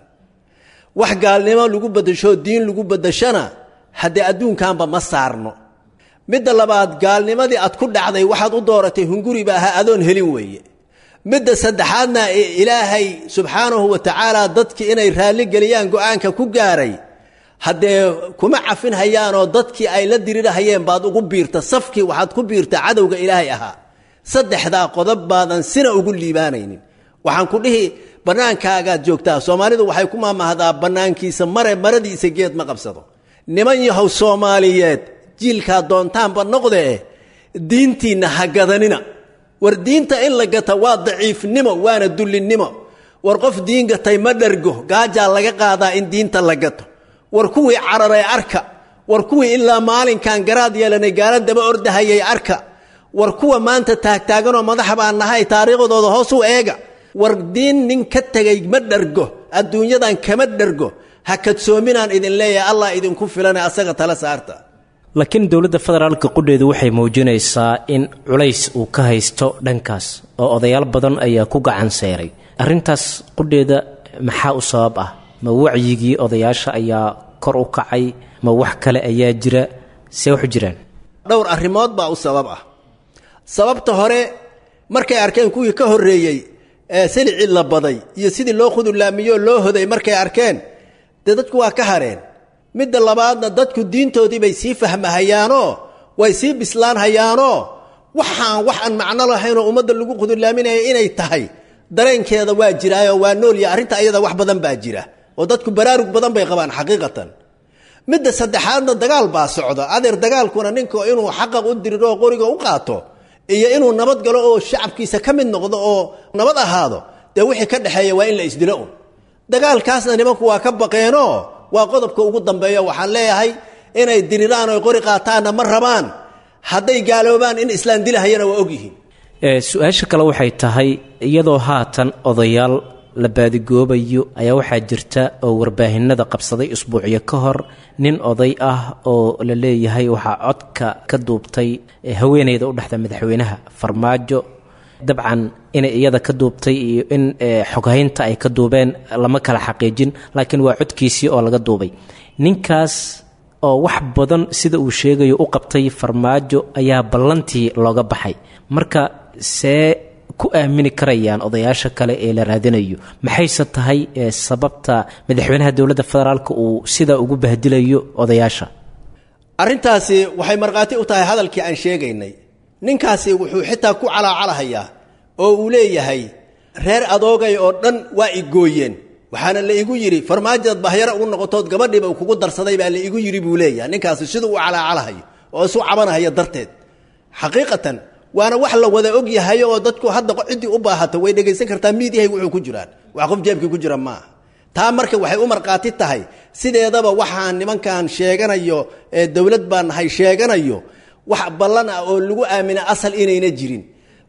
wax gaalnimo lagu bedasho diin lagu bedashana haddee adduunkanba ma saarno midda labaad gaalnimadii aad ku dhacday waxaad u dooratay hunguri ba ahaa adoon helin weeye midda saddexaadna ilaahay subxaanahu wa tacaala dadkii inay raalli geliyaan go-aanka ku gaaray haddee kuma cafin hayaanoo dadkii ay la dirirahayeen baad ugu biirta safkii waxaad ku biirta cadowga ilaahay ahaa saddexdaa qodob baadan sina ugu liibaanaynin waxaan ku dhihi bannaankaagaad joogtaa soomaalidu waxay ku maamahdaa bannaankiisa mare maradiisa geed ma qabsado niman yahow soomaaliyeed jiilkaa doontaanba noqdee diintiinna ha gadanina war diinta in la gata waa daciifnimo waana dullinnimo war qof diin gatay ma dhargo gaajaa laga qaadaa in diinta la gato war kuwii cararay arka war kuwii ilaa maalinkan garaad yeelanay gaala daba ordahayay arka war kuwa maanta taagtaaganoo madaxa baan nahay taariikhdooda hoos u eega war diin nin ka tegay ma dhargo adduunyadan kama dhargo ha kadsoominaan idin leeyahay allah idinku filane asaga tala saarta laakiin dowladda federaalka qudheedu waxay muujinaysaa in culays uu ka haysto dhankaas oo odayaal badan ayaa ku gacan seeray arrintaas qudheeda maxaa u sabab ah ma wacyigii odayaasha ayaa kor u kacay ma wax kale ayaa jira see waxu jiraan dhowr arrimood baa u sabab ah sababta hore markay arkeen kuwii ka horreeyey ee silicii la baday iyo sidii loo khudulaamiyoo loo hoday markay arkeen dee dadku waa ka hareen midda labaadna dadku diintoodii bay sii fahmahayaanoo way sii bislaanhayaanoo waxaan wax aan macno lahaynoo ummadda lagu khudulaaminaya inay tahay dareenkeeda waa jiraayoo waa noolya arrinta ayada wax badan baa jira oo dadku baraarug badan bay qabaan xaqiiqatan midda saddexaadna dagaal baa socda adeer dagaalkuna ninka inuu xaqaq u diriro oo qoriga u qaato iyo inuu nabad galo oo shacabkiisa ka mid noqdo oo nabad ahaado dee wixii ka dhexeeya waa in la isdilo un dagaalkaasna nimanku waa ka baqeenoo waa qodobka ugu dambeeyo waxaan leeyahay inay diriraan oy qori qaataanna ma rabaan hadday gaaloobaan in islaan dilahayana waa ogyihiin su-aasha kale waxay tahay iyadoo haatan odayaal la baadigoobayo ayaa waxaa jirta oo warbaahinada qabsaday usbuucyo ka hor nin oday ah oo la leeyahay waxaa codka ka duubtay haweeneyda u dhexda madaxweynaha farmaajo dabcan inay iyada ka duubtay iyo in xoghaynta ay ka duubeen lama kala xaqiijin laakiin waa codkiisii oo laga duubay ninkaas oo wax badan sida uu sheegayo u qabtay farmaajo ayaa ballantii looga baxay marka see ku aamini karayaan odayaasha kale ee la raadinayo maxayse tahay sababta madaxweynaha dowladda federaalk uu sidaa ugu bahdilayo odayaasha arrintaasi waxay markhaati u tahay hadalkii aan sheegaynay ninkaasi wuxuu xitaa ku calaacalahayaa oo uu leeyahay reer adoogay oo dhan waa i gooyeen waxaana la igu yidhi farmaajoad bahyaro ugu noqotood gabadhiiba kugu darsaday baa la igu yidhi buu leeyahay ninkaasi siduu u calaacalahayo oo isu cabanahaya darteed xaqiiqatan waana wax la wada og yahay oo dadku hadda ciddii u baahata way dhegaysan kartaa miidyahay wuxuu ku jiraan wax qof jeebkii ku jira maaha taa marka waxay u markhaati tahay sideedaba waxaan nimankan sheeganayo ee dowlad baan nahay sheeganayo wax ballan ah oo lagu aamina asal inayna jirin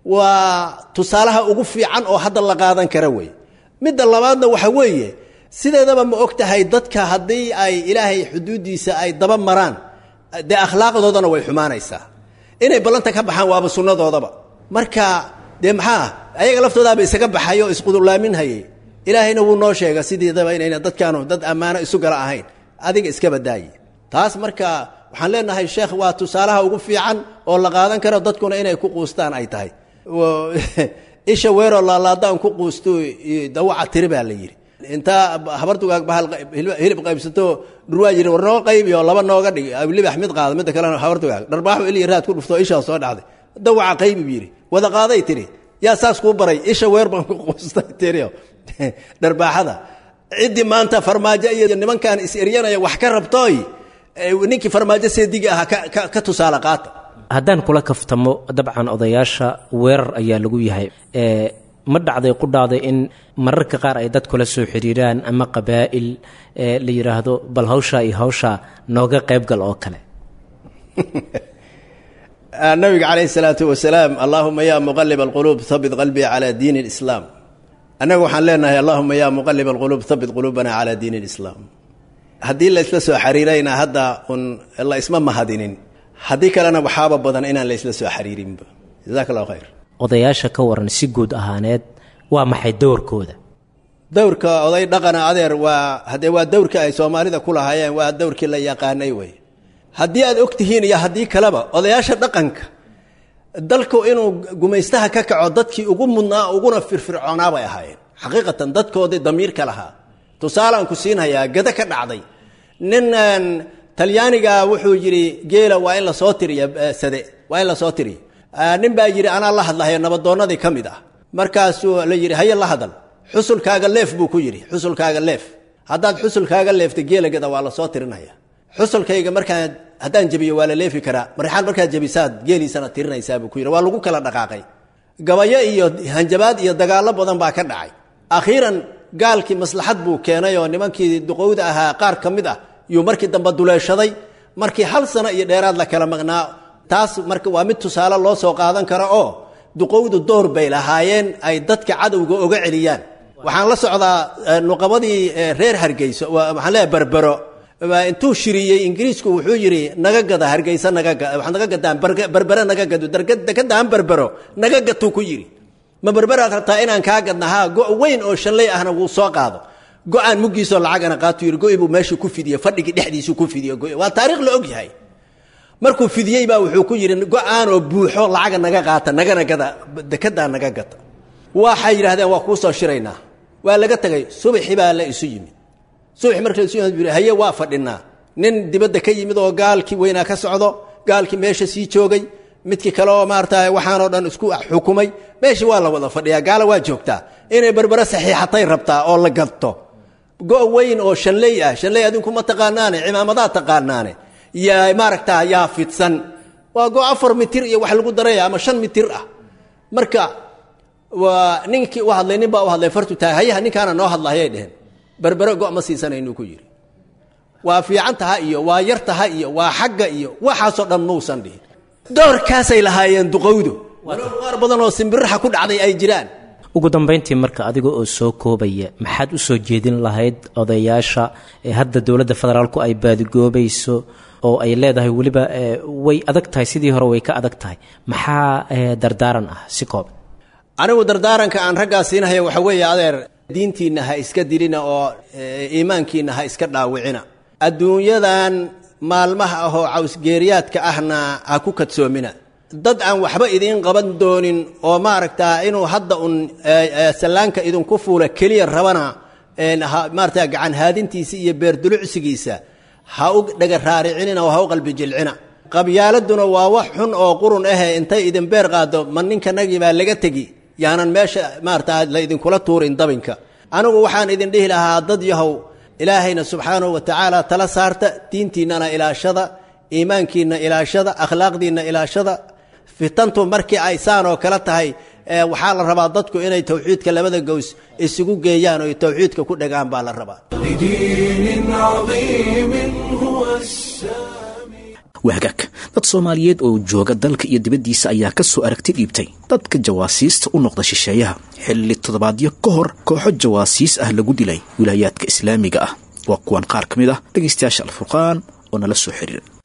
waa tusaalaha ugu fiican oo hadda la qaadan kara wey midda labaadna waxa weeye sideedaba ma og tahay dadka haddii ay ilaahay xuduuddiisa ay daba maraan dee akhlaaqdoodana way xumaanaysaa inay ballanta ka baxaan waaba sunnadoodaba marka dee maxaa ayaga laftoodaaba isaga baxay oo isqudulaaminhayay ilaahayna wuu noo sheega sideedaba inayna dadkaanu dad ammaano isu gala ahayn adiga iska badaaye taas marka waxaan leenahay sheekh waa tusaalaha ugu fiican oo la qaadan karo dadkuna inay ku quustaan ay tahay isha weeroo laalaadaan ku quusto dawaca tiri baa la yidhi intaa habartugaag bahal hilib qaybsato dhurwaa yiri war noo qaybi oo laba nooga dhig libax mid qaada midda kalena habartugaag dharbaaxu ili raad ku dhufto ishaa soo dhacday dawaca qaybi buu yidhi wada qaaday tiri yaa saas kuu baray isha weer baan ku quustay tiri dharbaaxada ciddii maanta farmaajo iyo nimankan is eryanaya wax ka rabtooy ninkii farmaajo seediga ahaa ka tusaale qaata haddaan kula kaftamo dabcan odayaasha weerar ayaa lagu yahay ma dhacday qudhaada in mararka qaar ay dad kula soo xiriiraan ama qabaa'il la yidhaahdo bal hawshaa iyo hawshaa nooga qaybgal oo kale nabiga calayhi salaatu wasalaam allaahuma yaa muqalib alquluub habit qalbii calaa diini lislaam annaga waxaan leenahay allahuma yaa muqalib alquluub habit quluubana calaa diini lislaam haddii la isla soo xariirayna hadda un la isma mahadinin haddii kalena waxaaba badan inaan la isla soo xariirinba jazaak allahu khayr odayaasha ka waran si guud ahaaneed waa maxay dowrkooda dowrka oday dhaqana adeer waa haddee waa dowrkii ay soomaalida ku lahaayeen waa dowrkii la yaqaanay wey haddii aad og tihiin iyo haddii kaleba odayaasha dhaqanka dalku inuu gumaystaha ka kaco dadkii ugu mudnaa uguna firfircoonaa bay ahaayeen xaqiiqatan dadkoodii damiirka lahaa tusaalaan ku siinhayaa gada ka dhacday ninan talyaaniga wuxuu yidhi geela waa in lasoo tiriya sade waa in lasoo tiriya nin baa yidhi anaa la hadlahayo nabadoonnadii ka mid ah markaasuu la yidhi haye la hadal xusulkaaga leef buu ku yidhi xusulkaaga leef haddaad xusulkaaga leefta geela gada waa lasoo tirinaya xusulkayga markaan haddaan jebiyo waa la leefi karaa marxaan markaad jebisaad geeliisana tirinaysaa buu ku yidhi waa lagu kala dhaqaaqay gabayo iyo hanjabaad iyo dagaallo badan baa ka dhacay akhiiran gaalkii maslaxad buu keenay oo nimankii duqowda ahaa qaar ka mid ah yuu markii dambe duleeshaday markii hal sano iyo dheeraad la kala maqnaa taas marka waa mid tusaale loo soo qaadan karo oo duqowdu door bay lahaayeen ay dadka cadowga oga celiyaan waxaan la socdaa nuqabadii reer hargeyso waxaan leeyahay berbero intuu shiriyey ingiriisku wuxuu yidhi naga gada hargeysa naga waxaad naga gadaan berbere naga gado dekadaan berbero naga gatuu ku yidhi ma berberaad rabtaa inaan kaa gadna haa go' weyn oo shallay ahna wuu soo qaado go-aan muggiisoo lacagana qaatu yidhi go-i buu meeshuu ku fidiye fadhigii dhexdiisuu ku fidiye go waa taariikh la og yahay markuu fidiyey baa wuxuu ku yidhi go-aanoo buuxo lacaga naga qaata nagana gada dekedaa naga gata waxay yidhahdeen waa kuu soo shiraynaa waa laga tegay subaxi baa la isu yimid subaxi marka la isu yimid haye waa fadhinaa nin dibadda ka yimid oo gaalkii weynaa ka socdo gaalkii meesha sii joogay midkii kale oo maarata waxaanoo dhan isku xukumay meeshii waa la wada fadhiyaa gaala waa joogtaa inay berbere saxiixatay rabtaa oo la gadto go' weyn oo shanley ah shanley adinku ma taqaanaane cimaamadaa taqaanaane yaa maaragtaa yaa fidsan waa go' afar mitir iyo wax lagu daraya ama shan mitir ah marka waa ninkii u hadlay nin baa u hadlay fartu tahay hayaha ninkaana noo hadlayay dheheen berbere go' ma siisanaynu ku yidhi waa fiican taha iyo waa yar taha iyo waa xagga iyo waxaasoo dhan muusan dhihin doorkaasay lahaayeen duqowdu walow qaar badan oo simbiraxa ku dhacday ay jiraan ugu dambayntii marka adiga oo soo koobaya maxaad u soo jeedin lahayd odayaasha ee hadda dowladda federaalku ay baadigoobayso oo ay leedahay weliba way adag tahay sidii hore way ka adag tahay maxaa dardaaran ah si kooban anigu dardaaranka aan raggaa siinahaya waxa weeye adeer diintiinna ha iska dilina oo iimaankiinna ha iska dhaawicina adduunyadan maalmaha ahoo cawsgeeriyaadka ahna ha ku kadsoomina dad aan waxba idiin qaban doonin oo maaragtaa inuu hadda un sallaanka idinku fuula keliya rabana maarata gacan haadintiisa iyo beerdulucsigiisa ha u dhaga raaricinina oo ha u qalbi jilcina qabyaaladuna waa wax xun oo qurun ahe intay idin beer qaado ma ninkanagii baa laga tegi yaanan meesha maarata la idinkula tuurin dabinka anigu waxaan idin dhihi lahaa dad yahow ilaahayna subxaanahu wa tacaala tala saarta diintiinnana ilaashada iimaankiinna ilaashada akhlaaqdiinna ilaashada fitantu markii ay saan oo kale tahay waxaa la rabaa dadku inay tawxiidka labada gows isugu geeyaan oo tawxiidka ku dhagaan baa la rabaa لدين عظيم هو السامي wahagaag dad soomaaliyeed oo jooga dalka iyo dibaddiisa ayaa ka soo aragti dhiibtay dadka jawaasiista u noqda shisheeyaha xilli toddobaadyo ka hor kooxo jawaasiis ah lagu dilay wilaayaadka islaamiga ah waa kuwan qaar ka mid ah dhegaystayaasha alfurqaan oo nala soo xiriira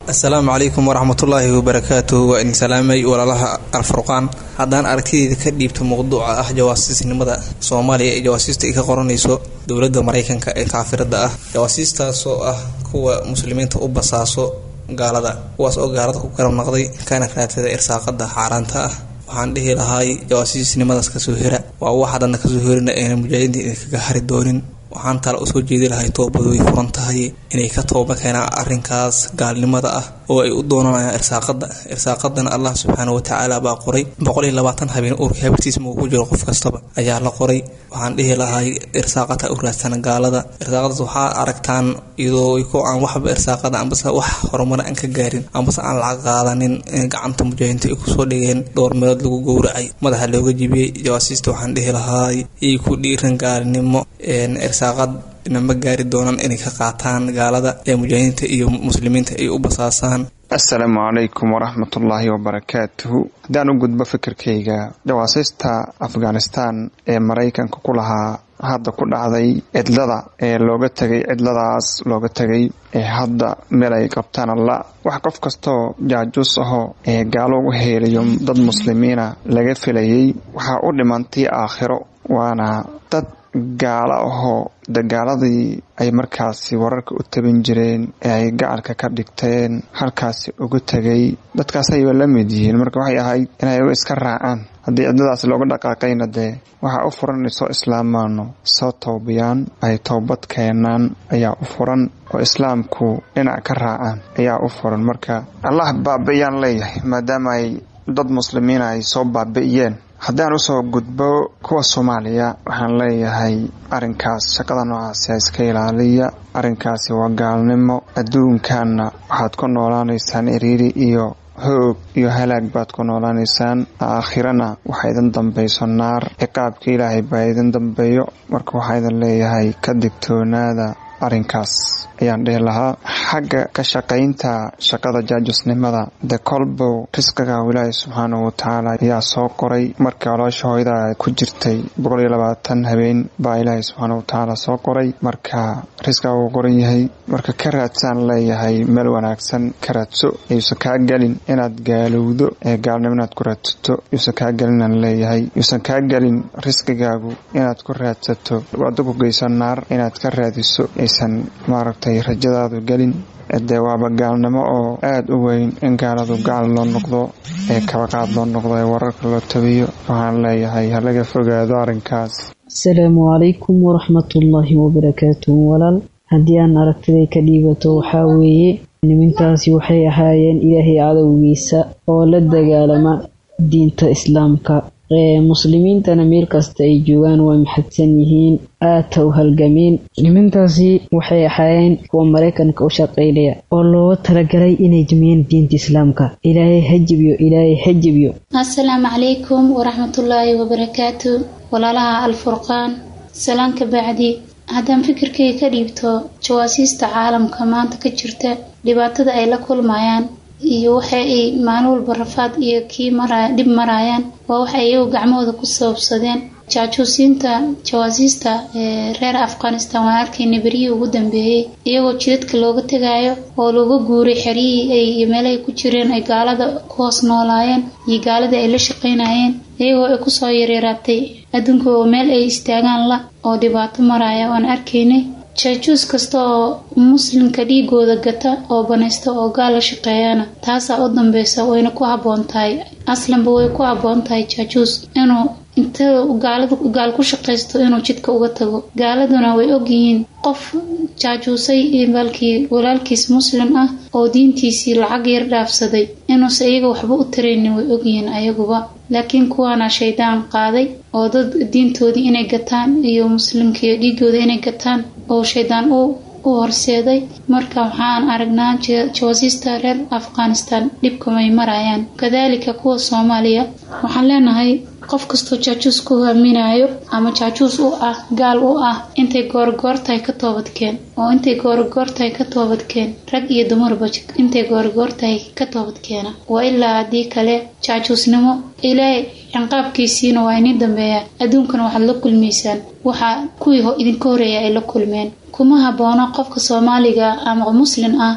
assalaamu calaykum waraxmatullaahi wabarakaatuh waa idin salaamay walaalaha alfurqaan haddaan aragtideeda ka dhiibto mowduuca ah jawaasiisnimada soomaaliya ee jawaasiista ay ka qoranayso dowladda maraykanka ee kaafirada ah jawaasiistaasoo ah kuwa muslimiinta u basaaso gaalada kuwaas oo gaalada ku garab naqday kana raadsada irsaaqada xaaraanta ah waxaan dhihi lahaay jawaasiisnimadaas kasoo hira waa wax haddana kasoo herina ayna mujaahidiinta idinkaga hari doonin waxaan tala usoo jeedi lahay toobadu way furan tahay inay ka tooba keenaan arrinkaas gaalnimada ah oo ay u doonanayaan irsaaqada irsaaqadana allah subxaana watacaala baa qoray boqol iyo labaatan habeen uurka habirtiisa muu ku jiro qof kastaba ayaa la qoray waxaan dhihi lahay irsaaqata u raadsana gaalada irsaaqadaas waxaa aragtaan iyadoo ko aan waxba irsaaqada ambase wax horumar aan ka gaarin ambase aan lacag qaadanin in gacanta mujaahidiinta ay kusoo dhigeen dhowr meelood lagu gowracay madaxa looga jibiyey jawaasiista waxaan dhihi lahaay iyay ku dhiiran gaalnimo irsaaqad ma gaari doonaan inay ka qaataan gaalada ee mujaahidiinta iyo muslimiinta ay u basaasaan assalaamu calaykum waraxmatullaahi wabarakaatuhu haddaan u gudbo fikirkayga jawaasiista afghanistan ee maraykanka ku lahaa hadda ku dhacday cidlada ee looga tegay cidladaas looga tegay ee hadda meel ay qabtaan alla wax qof kastoo jaajuus ahoo ee gaalo u heelayo dad muslimiina laga filayay waxaa u dhimantay aakhiro waana dad gaalo ahoo dagaaladii ay markaasi wararka u tabin jireen ee ay gacalka ka dhigteen halkaasi ugu tegay dadkaas ayba la mid yihiin marka waxay ahayd inay iska raacaan haddii cidladaas looga dhaqaaqayna dee waxaa u furan inay soo islaamaano soo toobiyaan ay toobad keenaan ayaa u furan oo islaamku dhinac ka raacaan ayaa u furan marka allah baabi'iyaan leeyahay maadaama ay dad muslimiina ay soo baabi'iyeen haddaan usoo gudbo kuwa soomaaliya waxaan leeyahay arrinkaas shaqada noocaasi iska ilaaliya arrinkaasi waa gaalnimo adduunkanna waxaad ku noolaanaysaan iriiri iyo hoog iyo halaag baad ku noolaanaysaan aakhirana waxaa idin dambayso naar ciqaabka ilaahay baa idin dambeeyo marka waxaa idin leeyahay ka digtoonaada arrinkaas ayaan dhihi lahaa xagga ka shaqaynta shaqada jaajusnimada de kolbow risqiga ilaahay subxaanahu watacaala ayaa soo qoray markii caloosha hooyada ku jirtay boqol iyo labaatan habeen baa ilaahay subxaanahu watacaala soo qoray marka risqiga wuu qoran yahay marka ka raadsaan leeyahay meel wanaagsan ka raadso yuusan kaa gelin inaad gaalowdo ee gaalnimo inaad ku raadsato yuusan kaa gelinaan leeyahay yuusan kaa gelin risqigaagu inaad ku raadsato wada ku geysan naar inaad ka raadiso aysan maaragtay rajadaadu gelin dee waaba gaalnimo oo aada u weyn in gaaladu gacal loo noqdo ee kabaqaad loo noqdo ee wararka loo tabiyo waxaan leeyahay halaga fogaado arrinkaas asalaamu calaykum waraxmatullaahi wabarakaatuhu walaal haddii aan aragtiday ka dhiibato waxaa weeye nimintaasi waxay ahaayeen ilaahay cadowgiisa oo la dagaalama diinta islaamka muslimiintana meel kasta ay joogaan waa maxadsan yihiin aata u halgameen nimintaasi waxay ahaayeen kuwa maraykanka u shaqaynaya oo looga talagalay inay jimiyeen diinta islaamka ilaahay hajibiyo ilaahay hajibiyo assalaamu calaykum waraxmatullaahi wabarakaatu walaalaha alfurqaan salaanka bacdi haddaan fikirkayga ka dhiibto jawaasiista caalamka maanta ka jirta dhibaatada ay la kulmayaan iyo waxa ay maalin walba rafaad iyo kii mara dhib marayaan waa waxa iyagu gacmahooda ku sababsadeen jaajuusiinta jawaasiista ee reer afghanistan waan arkayna beryihii ugu dambeeyey iyagoo jidadka looga tegayo oo looga guuray xeryihii ay iyo meelahay ku jireen ay gaalada ku hoos noolaayeen iyo gaaladii ay la shaqaynayeen iyagoo ay kusoo yaryaraatay adduunka oo meel ay istaagaan la oo dhibaato maraya waan arkaynay jaajuus kasta oo muslimka dhiigooda gata oo banaysta oo gaal la shaqeeyana taasaa u dambeysa wayna ku habboon tahay aslanba way ku habboon tahay jaajuus inuu inta gaalada gaal ku shaqaysto inuu jidka uga tago gaaladuna way ogyihiin qof jaajuusay balkii walaalkiis muslim ah oo diintiisii lacag yar dhaafsaday inuusa iyaga waxba u taraynin way ogyihiin ayaguba laakiin kuwaana shaydaan qaaday oo dad diintoodii inay gataan iyo muslimkaiyo dhiigooda inay gataan oo shaydaan u u horseeday marka waxaan aragnaa jawaasiista reer afghanistan dhibkamay marayaan kadaalika kuwa soomaaliya waxaan leenahay qof kastoo jaajuus ku haaminayo ama jaajuus u ah gaal u ah intay goorgoortahay ka toobadkeen oo intay goorgoortahay ka toobadkeen rag iyo dumarba intay goorgoortahay ka toobadkeena waa ilaa haddii kale jaajuusnimo ilaahay cinqaabkiisiina waa inii dambeeyaa adduunkana waxaad la kulmaysaan waxaa kuwii idinka horeeya ay la kulmeen kuma haboono qofka soomaaliga ama muslim ah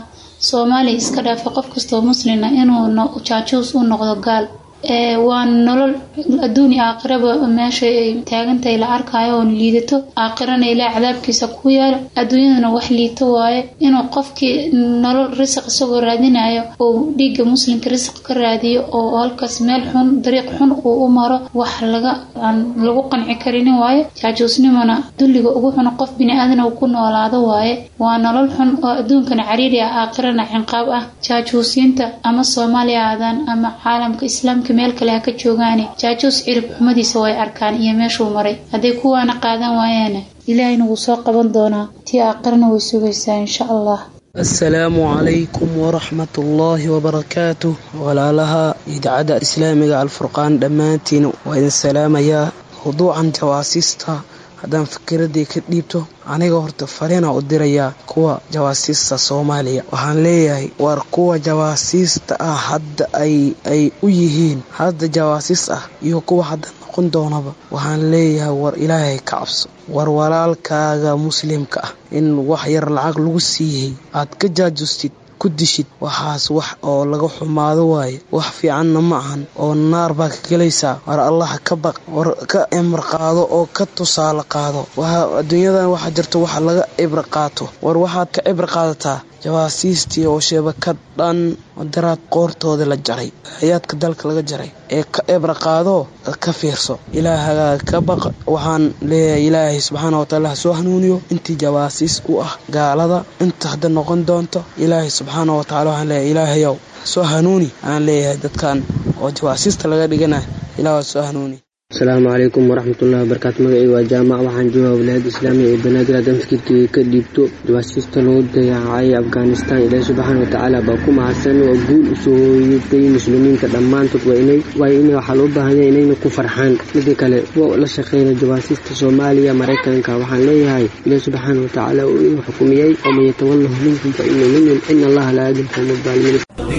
soomaaliya iska dhaafay qof kastoo muslina inuu jaajuus u noqdo gaal waa nolol adduun iyo aakhiraba meesha ay taagantahay la arkayo oo liidato aakhirana ilaa cadaabkiisa ku yaalo adduunyadana wax liito waaye inuu qofkii nolol risiq isagoo raadinayo oo dhiigga muslimka risiq ka raadiyo oo halkaas meel xun dariiq xun uu u maro wax laga aan lagu qanci karinin waaye jaajuusnimona dulliga ugu xun qof bini-aadana uu ku noolaado waaye waa nolol xun oo adduunkana cariiri ah aakhirana cinqaab ah jaajuusiinta ama soomaaliya aadaan ama caalamka islaamka meel kale ha ka joogaane jaajuus cirib xumadiisa way arkaan iyo meeshuu maray hadday kuwaana qaadan waayaana ilaahayna wuu soo qaban doonaa tii aakhirana way sugaysaa insha allah asalaamu calaykum waraxmat ullaahi wabarakaatuh walaalaha idaacadda islaamiga alfurqaan dhammaantiin waa idin salaamayaa mawduucan jawaasiista haddaan fikiradii ka dhiibto aniga horta fariina u dirayaa kuwa jawaasiista soomaaliya waxaan leeyahay war kuwa jawaasiista ah hadda ay u yihiin hadda jawaasiis ah iyo kuwa hadda noqon doonaba waxaan leeyahay war ilaahay ka cabso war walaalkaaga muslimka ah in wax yar lacag lagu siiyey aad ka jaajustid ku dishid waxaas wax oo laga xumaado waaye wax fiicanna ma ahan oo naar baa ka gelaysaa war allah ka baq war ka cimr qaado oo ka tusaale qaado adduunyadan waxaa jirto waxa laga cibri qaato war waxaad ka cibri qaadataa jawaasiistii oo sheebakad dhan daraad qoortooda la jaray hayaadka dalka laga jaray ee ka cibri qaado ka fiirso ilaahagaa ka baq waxaan leeyahay ilaahay subxaana wataala ha soo hanuuniyo intii jawaasiis u ah gaalada inta hadda noqon doonto ilaahay subxaana wataala waxaan leeyahay ilaahayow soo hanuuni aan leeyahay dadkan oo jawaasiista laga dhigana ilaah soo hanuuni asalaamu calaykum waraxmatullahi wabarakaatu magacayga waa jaamac waxaan joogaa wilaayada islaamiga ee banaadir haddaan fikirkeyga ka dhiibto jawaasiista lagu dayaacay afghanistan ilaahi subxaana watacaala baa ku mahadsan oo guul usoo hooyatay muslimiinta dhammaantood waa inay waayo in waxaa loo baahan yahay inayna ku farxaan mida kale kuwa la shaqeyna jawaasiista soomaaliya maraykanka waxaan leeyahay ilaahi subxaana watacaala uu inuu xukumiyey waman yatawalahu minkum fa ina minhum ina allaha laa yahdi lqawma adaalimiin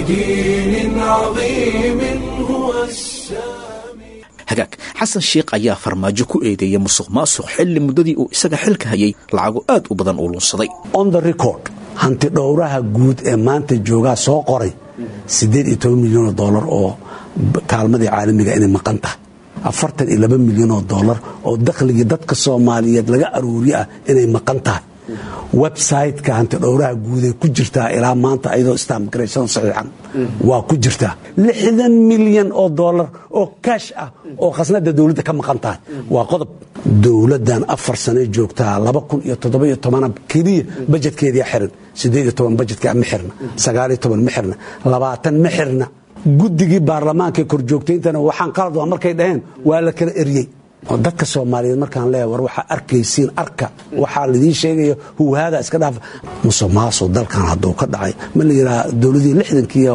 لدين عظيم هو السلام hagaag xasan sheikh ayaa farmaajo ku eedeeyay musuq maasuq xilli muddadii uu isaga xilka hayay lacago aad u badan uu lunsaday on the record hanti dhowraha guud ee maanta joogaa soo qoray siddeed iyo toban milyan oo dollar oo kaalmadii caalamiga inay maqan tahay afartan iyo laba milyan oo dollar oo dakhligii dadka soomaaliyeed laga aruuriye ah inay maqan tahay website-ka hanti dhowraha guuday ku jirtaa ilaa maanta ayadoo stamgration saxiixan waa ku jirtaa lixdan milyan oo dollar oo kaash ah oo khasnada dowladda ka maqan tahay waa qodob dowladdan afar sanay joogtaa laba kun iyo toddoba-iyo tobana keliya bajetkeedia xiran siddeed iyo toban bajetka ma xirna sagaaliyo toban ma xirna labaatan ma xirna guddigii baarlamaanka korjoogtayntana waxaan qalad waa markay dhaheen waa la kala eryey oo dadka soomaaliyeed markaan leeya war waxaa arkaysiin arka waxaa laidiin sheegaya huwaada iska dhaaf musuqmaasuq dalkan hadduu ka dhacay ma la yidhaha dowladii lixdankii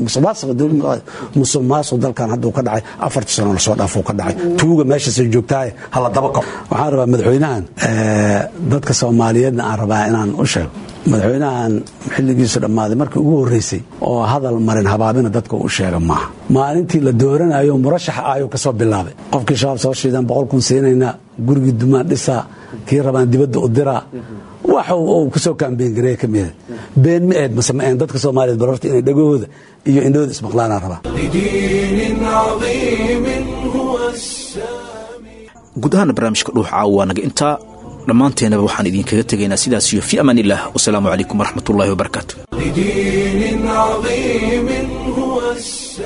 musuqmaasuq dalkan hadduu ka dhacay afartii sano lasoo dhaafuu ka dhacay tuuga meeshaasay joogtaaye hala daba kor waxaan rabaa madaxweynahan dadka soomaaliyeedna aan rabaa inaan u sheego madaxweynahan xilligiisu dhammaaday markii ugu horreysay oo hadal marin habaabina dadka u sheega maaha maalintii la dooranayo murashaxa ayuu ka soo bilaabay qofkii shabaab soo shiidan boqol kun siinayna gurigii dumaan dhisaa kii rabaan dibadda u diraa wax uu kusoo kaambeyngareeya ka mida been ma eed mase ma een dadka soomaaliyeed bal horta inay dhagahooda iyo indhahooda ismaqlaanaan rabaa لدين عظيم هو السامي guud ahaana barnaamijka dhuux caawa waa naga intaa dhammaanteenaba waxaan idinkaga tegaynaa sidaas iyo fi amaan illah wasalaamu calaykum waraxmat ullahi wabarakaatu لدين عظيم هو السامي